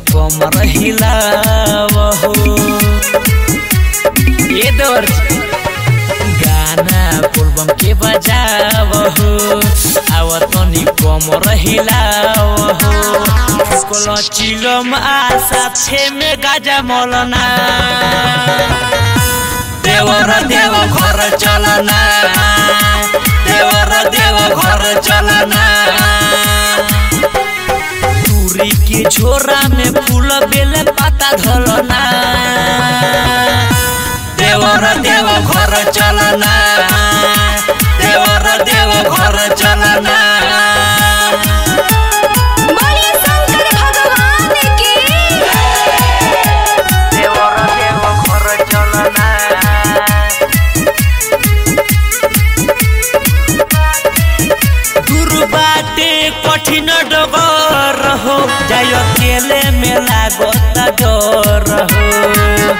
कमर हिलावहो ये दौर गाना पूर्वम के बजावहो आव तनी कमर हिलावहो कोलो चिलम आशा छे में गाजा मौलना देवर देव घर चलना देवर देव घर चलना तुरी के झोरा में फूल बेल पाता धलना देवर देव घर चलना देवर देव घर चलना बोलिए शंकर भगवान की देवर देव घर चलना दूर बाटे कठिन डगर हो जाय अकेले में लागत डर हो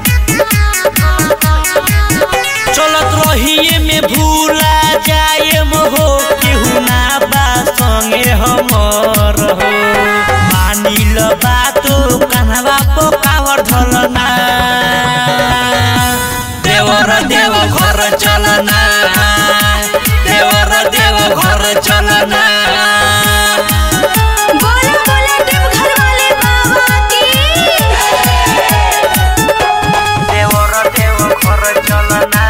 चलत रहिए में भूला जाए हो केहू ना बा संगे हमर हो मानिल बात कान्हवा पोकावर धलना देवर देव घर चलना देवर देव घर चलना बोला बोला देवघर वाले बाबा की देवर देव घर चलना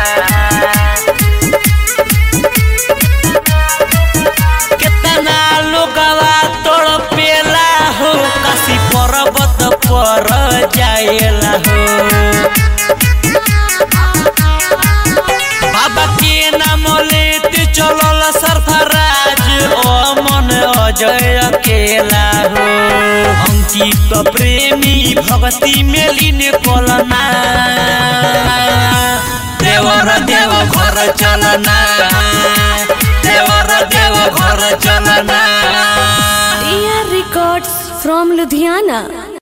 केतना लोगवा तड़पेला हो काशी पर्वत पर जाएला हो बाबा के नाम लेते चलल सरफराज ओ मन अजय अकेला हो अंकित प्रेमी भक्ति में लीन कोलना देवर देव घर चलना देवर देव घर चलना AR Records from Ludhiana.